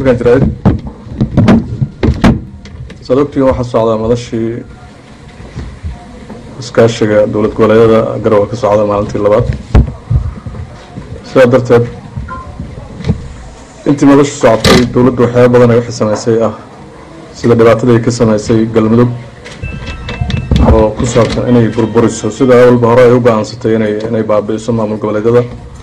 markaan jirayd saad ogtiin waxaa socdaa madashii iskaashiga dowlad goboleedyada garowe ka socda maalintii labaad sidaa darteed intii madashu socotay dowladdu waxyaaba badan ay wixii samaysay ah sida dhibaatadii ay ka samaysay galmudug oo ku saabsan inay burburiso sida awalba hore ay u go-aansatay inay inay baabi'iso maamul goboleedyada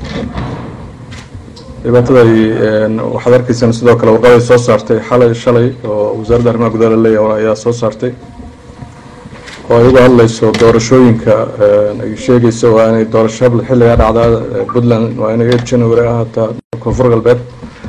dhibaatada ay waxaad arkaysaan sidoo kale warqaday soo saartay xalay shalay oo wasaaradda arrimaha gudaha la leeyahay ayaa soo saartay oo ay uga hadlayso doorashooyinka ay sheegayso waa inay doorasho xilligaa dhacdaa puntland waa inay eight january ahaataa koonfur galbeed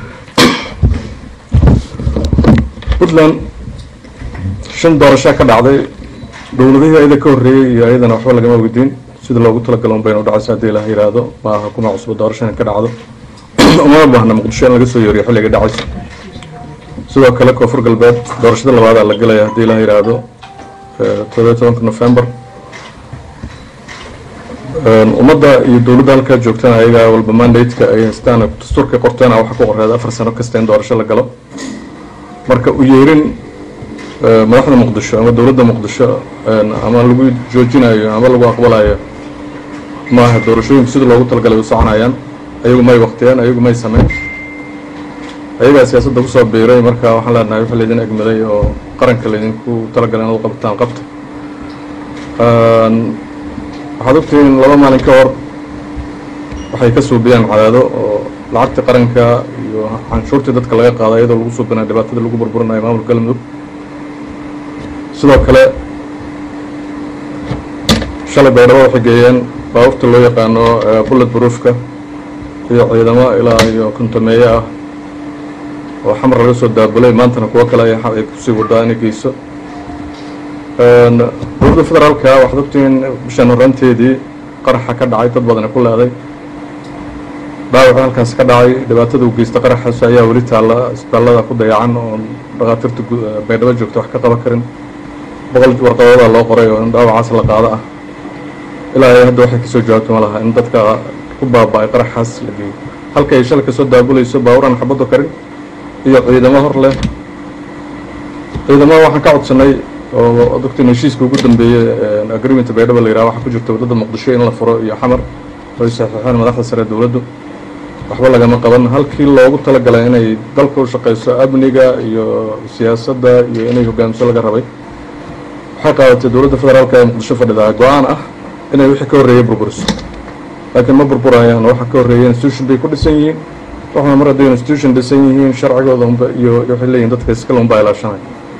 puntland shan doorashaa ka dhacday dowladihii ayada ka horreeyey iyo ayadana waxba lagama weydiin sida loogu talagalo un baynu dhacayso haddii ilaah yidhaahdo maaha kuma cusbo doorasho in ka dhacdo umama baahna muqdisho in laga soo yeeriyo xilliga dhacayso sidoo kale koonfur galbeed doorashada labaadaa la gelaya haddii ilaah yidhaahdo toddobiyo tobanka november ummadda iyo dowladda halkaa joogtana ayagaa walba mandate-ka ay haystaan dastuurka qorteena waxa ku qoreeda afar sano kasta in doorasho la galo marka u yeerin madaxda muqdisho ama dowladda muqdisho ama lagu joojinayo ama lagu aqbalayo maaha doorashooyinku sida loogu talagalay u soconayaan ayagu may waktiyeen ayagu may sameyn ayagaa siyaasadda kusoo biiray marka waxaan leenahay wixii laydin egmaday oo qaranka laydinku talagalay inaad u qabtaan qabta waxaad ogtihiin laba maalin ka hor waxay ka suubiyaan cadaado oo lacagta qaranka iyo canshuurtii dadka laga qaada iyadoo lagu suubinayo dhibaatada lagu burburinayo maamulka galmudug sidoo kale shalay baydhabo waxay geeyeen baabuurta loo yaqaano bullet broofka iyo ciidamo ilaa iyo kontameeye ah oo xamar laga soo daabulay maantana kuwo kale ay kusii wadaa inay geyso dowladda federaalka waxaad ogtihiin bishaan horaanteedii qaraxa ka dhacay dad badani ku leeday dhaawaca halkaas ka dhacay dhibaatada uu geysta qaraxaas ayaa weli taalla isbitaallada ku dayacan oo dhakhaatiirta baydhabo joogta wax ka qaban karin boqol warqadooda loo qoray oo in dhaawacaas la qaado ah ilaa ay hadda waxay kasoo jawaabto ma laha in dadka ku baaba-ay qaraxaas la geeyo halka ay shalay kasoo daabulayso baaburan xabaddo karin iyo ciidamo hor leh ciidamada waxaan ka codsanay oo doctin heshiiska ugu dambeeyey agreementa baydhabo la yiraha waxaa ku jirta waddada muqdisho in la furo iyo xamar ay saxiixeen madaxda sare dowladdu waxba lagama qaban halkii loogu talagalay inay dalka u shaqeyso amniga iyo siyaasadda iyo inay hogaamiso laga rabay waxay qaadatay dowladda federaalka ee muqdisho fadhidaa go-aan ah inay wixii ka horreeyay burburiso laakiin ma burburayaan waxa ka horreeyay institution bay ku dhisan yihiin waxuna mar hadday institution dhisan yihiin sharcigooda unba iyo waxay leeyihin dadka iskale unbaa ilaashanay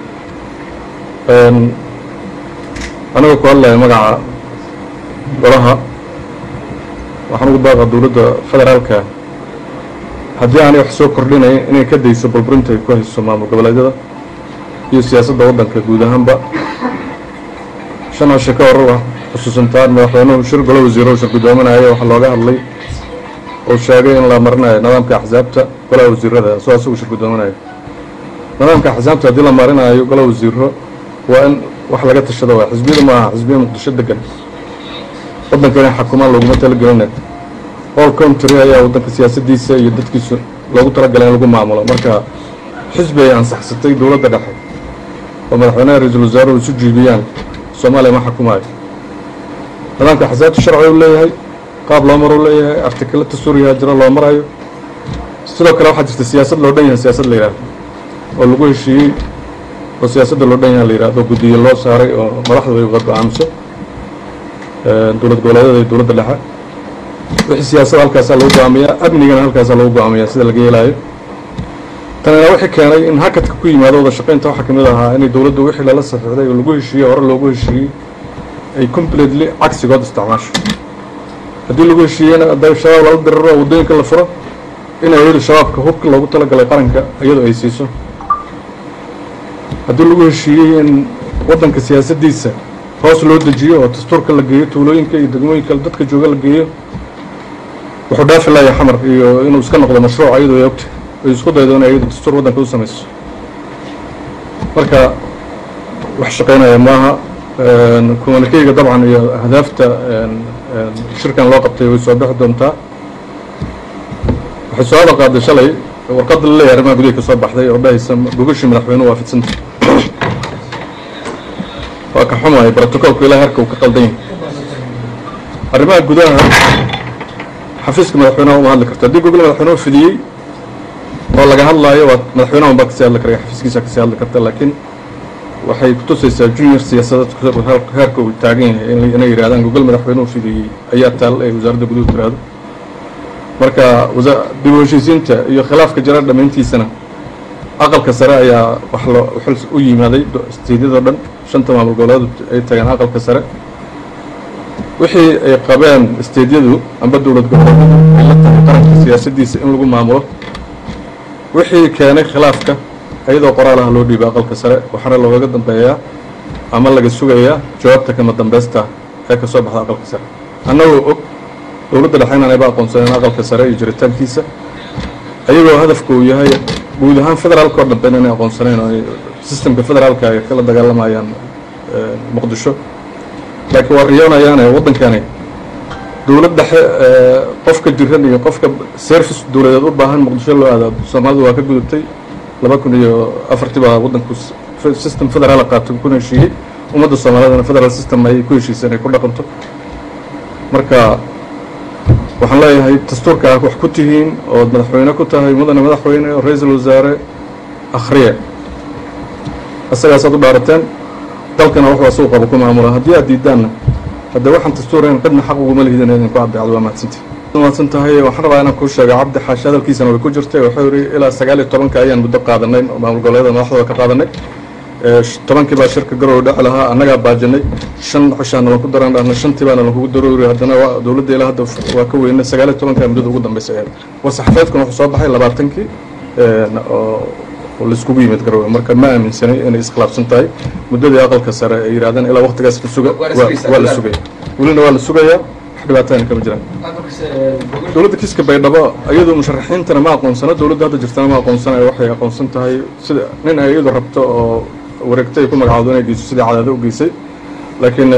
aniga ku hadlaya magaca golaha waxaan ugu baaqa dowladda federaalka haddii aanay wax soo kordhinayn inay ka dayso burburinta ay ku hayso maamul goboleedyada iyo siyaasadda waddanka guud ahaanba shan hashe ka hor xusuusantaan madaxweynuhu shir golo wasiiro shir guddoominayo waxaa looga hadlay oo sheegay in la marinayo nidaamka axsaabta golaha wasiirada soo asagu shir guddoominayo nidaamka axsaabta haddii la marinayo golaha wasiiro waa in wax laga tashado waa xisbiyada maaha xisbiya muqdisho degan waddanka inay xakumaan looguma talagelina all country ayaa waddanka siyaasadiisa iyo dadkiisu loogu talagalay in lagu maamulo marka xisbi ay ansaxsatay dowladda dhexe oo madaxweynaha ra-iisul wasaaruhu isu jiibiyaan soomaaliya ma xukumaayo nidaamka axsaabta sharci u leeyahay qaab loo maro u leeyahay artikala dastuuriyaha jiro loo marayo sidoo kale waxaa jirta siyaasad loo dhan yahay siyaasad la yidhahdo oo lagu heshiiyey oo siyaasadda loo dhan yaha la yidhahdo guddiye loo saaray oo madaxdu ay uga go-aamiso dowlad goboleedyada iyo dowladda dhexe wixii siyaasadda halkaasaa lagu go-aamiyaa amnigana halkaasaa lagu go-aamiyaa sida laga yeelaayo tanina wixii keenay in hakadka ku yimaado wada shaqaynta waxaa kamid ahaa inay dowladdu wixii lala saxiixday oo lagu heshiiyey hore loogu heshiiyey ay completely cagsigood isticmaasho haddii lagu heshiiyeyna hadday shabaab lala diriro oo waddooyinka la furo in ayadu shabaabka hubka loogu talagalay qaranka iyadu ay siiso haddii lagu heshiiyey in waddanka siyaasaddiisa hoos loo dejiyo oo dastuurka la geeyo tuulooyinka iyo degmooyinka dadka jooga la geeyo wuxuu dhaafi laaya xamar iyo inuu iska noqdo mashruuc iyadoo ay ogta ay isku daydo in ayadu dastuur waddanka u samayso marka wax shaqaynaya maaha communikeyga dabcan iyo ahdaafta shirkan loo qabtay way soo bixi doontaa waxay su-aala qaaday shalay warqadda la leeyahay arrimaha gudaha ka soo baxday oo dhahaysa gogashii madaxweynuhu waa fidsanta waa ka xumahay brotocolku ilaa herka uu ka qaldan yahay arrimaha gudaha xafiiska madaxweynaha uma hadli karto haddii gogol madaxweynuhu fidiyey oo laga hadlaayo waa madaxweynaha unbaa kasii hadli karaya xafiiskiisa kasii hadli karta laakiin waxay kutusaysaa junior siyaasadeed heerka uu taagan yahay inay yidhahdaan gogol madaxweynuhu fidiyey ayaa taal ay wasaaradda guduhu tiraahdo marka dib u heshiisiinta iyo khilaafka jira dhammayntiisana aqalka sare ayaa wax loo xil u yimaaday steedyadoo dhan shanta maamul goboleed ay tageen aqalka sare wixii ay qabeen steedyadu amba dowlad goboleedyadu ay la tahay qaranka siyaasaddiisa in lagu maamulo wixii keenay khilaafka iyadoo qoraalaha loo dhiibay aqalka sare waxaana loogaga dambeeyaa ama laga sugayaa jawaabta kama dambeysta ee ka soo baxda aqalka sare annagoo og dowladda dhexe inaan ayba aqoonsaneen aqalka sare iyo jiritaankiisa ayagoo hadafka uu yahay guud ahaan federaalka oo dhanbe inay aqoonsaneen oo sistemka federaalka ay kala dagaalamayaan muqdisho laakiin waa riyoonayaane waddankani dowlad dhexe qofka jiran iyo qofka service dowladeed u baahan muqdisho loo aadaado soomaalidu waa ka gudubtay laba kun iyo afartii baa waddanku system federaala qaatay kuna heshiiyey ummadda soomaalidana federal system ayay ku heshiisay inay ku dhaqanto marka waxaan leeyahay dastuurka ah wax ku tihiin ood madaxweyne ku tahay mudane madaxweyne oo ra-iisul wasaare akhriye isagaasaad u dhaarateen dalkana wax waa suuqaba ku maamula haddii aad diidaanna hadde waxaan dastuurayn cidna xaq uguma lihidin idinku caddeecdo waa mahadsanti mahadsan tahay waxaan rabaa inaan kuu sheego cabdi xaashi hadalkiisana way ku jirtay wuxuu yidhi ilaa sagaal iyo tobanka ayaan muddo qaadanay maamul goboleeda madaxdooda ka qaadanay tobankii baa shirka garowe dheci lahaa annagaa baajinay shan xushaana lanku daran dhahna shantii baana lankugu daroori haddana dowladda ilaa hadda waa ka weynay sagaal iyo tobankaa muddada ugu dambeysay ahayd war saxafeedkuna wuxuu soo baxay labaatankii oo laiskugu yimid garowe marka ma aaminsanay inay iskhilaafsan tahay muddadii aqalka sare ay yidhahdeen ilaa waqtigaas la suga waa la sugaya welina waa la sugayaa wax dhibaatayna kama jiraan dowladda kiiska baydhabo iyadu musharaxiintana ma aqoonsano dowladda hadda jirtana ma aqoonsanayo waxay aqoonsan tahay sida nin ay iyadu rabto oo wareegto ay ku magacaawdo inay geyso sidii cadaado u geysay laakiin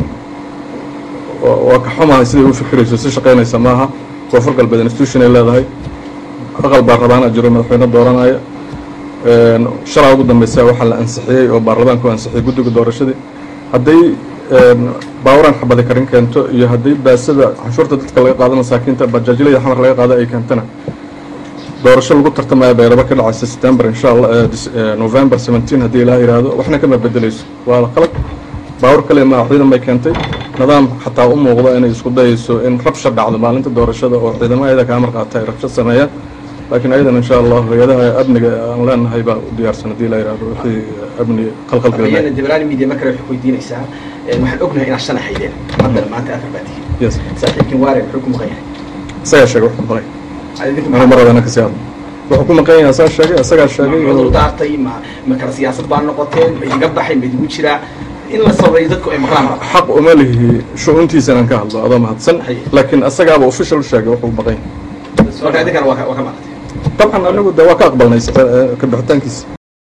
waa ka xumahay siday u fikirayso si shaqaynaysa maaha koonfur galbeed institution ay leedahay aqal baarlamaana jiro madaxweyne dooranaya shalaa ugu dambeysa waxaa la ansixiyey oo baarlamaanka u ansixiyey guddiga doorashadii hadday baawaran xabadi karin keento iyo hadday baasada canshuurta dadka laga qaado masaakiinta bajaajilada xamar laga qaado ay keentana doorasho lagu tartamaya bayrabo ka dhacaysa september insha allah november seventeen haddii ilaah yidhaahdo waxna kama bedeleyso waa qalad baawar kale maa ciidan bay keentay nidaam xataa u muuqda inay isku dayayso in rabsha dhacdo maalinta doorashada oo ciidamo ayada kaa marqaata ay rabsho sameeyaan laakiin ayadan insha allah hay-adaha amniga aan leenahay baa u diyaarsan haddii la yidhahdo wixii amni qalqalgelina debrani media markale waxay weydiinaysaa waxaan ognahay inaad shan haydeen haddana maanta afar baa tihiin yes saaxiibkin waare muxuu ku maqan yahay isagaa sheegay wuxuu maqlay adinku anu mar wadana kasii hadlo wuxuu ku maqan yahay asaa sheegay isagaa sheegay cudur daartay ma ma kala siyaasad baa noqoteen ma idiga baxay ma idigu jiraa in la sabayo dadku ay maqlaan raba xaq uma lihi shu-uuntiisa inaan ka hadlo adoo mahadsan Hay. laakiin asagaaba official sheegay wuxuu maqan yahay marka idinkana waa ka waa ka maqatay dabcan anigu de waa ka aqbalnay ka bixitaankiisa